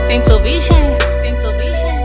Central Vision. Central Vision.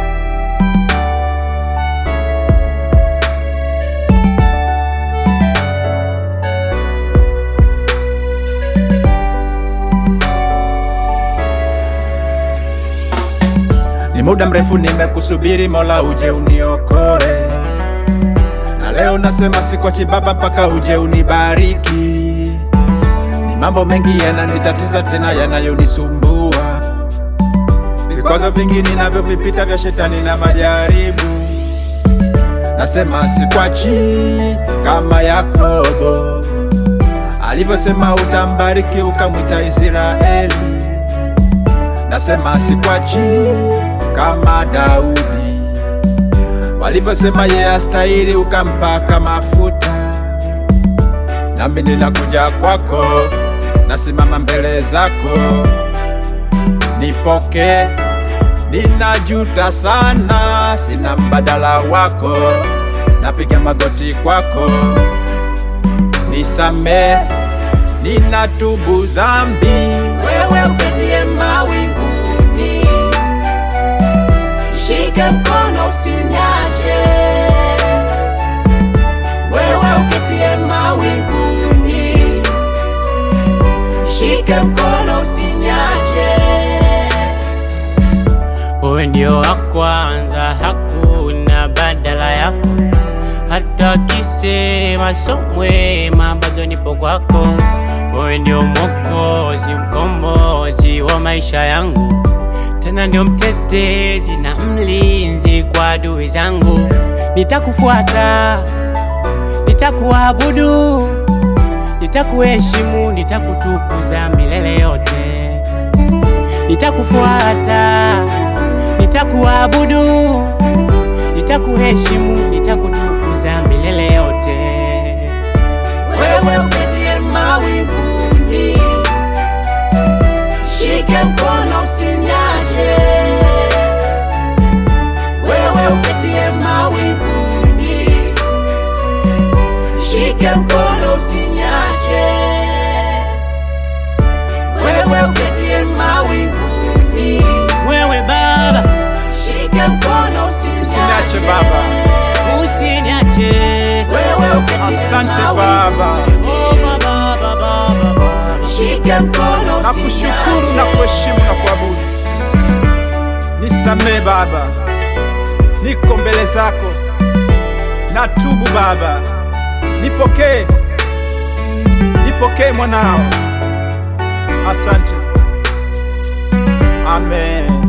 Ni muda mrefu nimekusubiri, Mola uje uniokoe, na leo nasema sikwachi Baba mpaka uje unibariki. Ni mambo mengi yananitatiza tena yanayonisumbua, vikwazo vingi ninavyovipita vya shetani na majaribu. Nasema sikwachi kama Yakobo alivyosema, utambariki ukamwita Israeli. Nasema sikwachi kama Daudi walivyosema, yeye astahili ukampaka mafuta. Nami ninakuja kwako, nasimama mbele zako, nipoke. Ninajuta sana, sina mbadala wako, napiga magoti kwako, nisamee, ninatubu dhambi. Wewe uketie mawinguni, shike mkono usinyache. Wewe uketie mawinguni, shike mkono usinyache. Wewe ndio wa kwanza, hakuna badala yako. Hata kisema so mwema, bado nipo kwako. Wewe ndio Mwokozi, mkombozi wa maisha yangu, tena ndio mtetezi na mlinzi kwa adui zangu. Nitakufuata, nitakuabudu, nitakuheshimu, nitakutukuza milele yote. Nitakufuata, nitakuabudu, nitakuheshimu, nitakutukuza milele yote. Wewe uketie mawinguni, shike mkono usinyache. Wewe uketie mawinguni, shike mkono usinyache. Wewe uketie mawinguni, Wewe Baba, shike mkono usinyache. Usiniache Baba. usiniache. Wewe uketie Asante mawinguni, Baba, Oh, Baba, Baba, Baba. shike mkono nakushukuru usinyache. na kuheshimu na kuabudu. Nisamee Baba, niko mbele zako, natubu Baba, nipokee, nipokee mwanao. Asante, amen.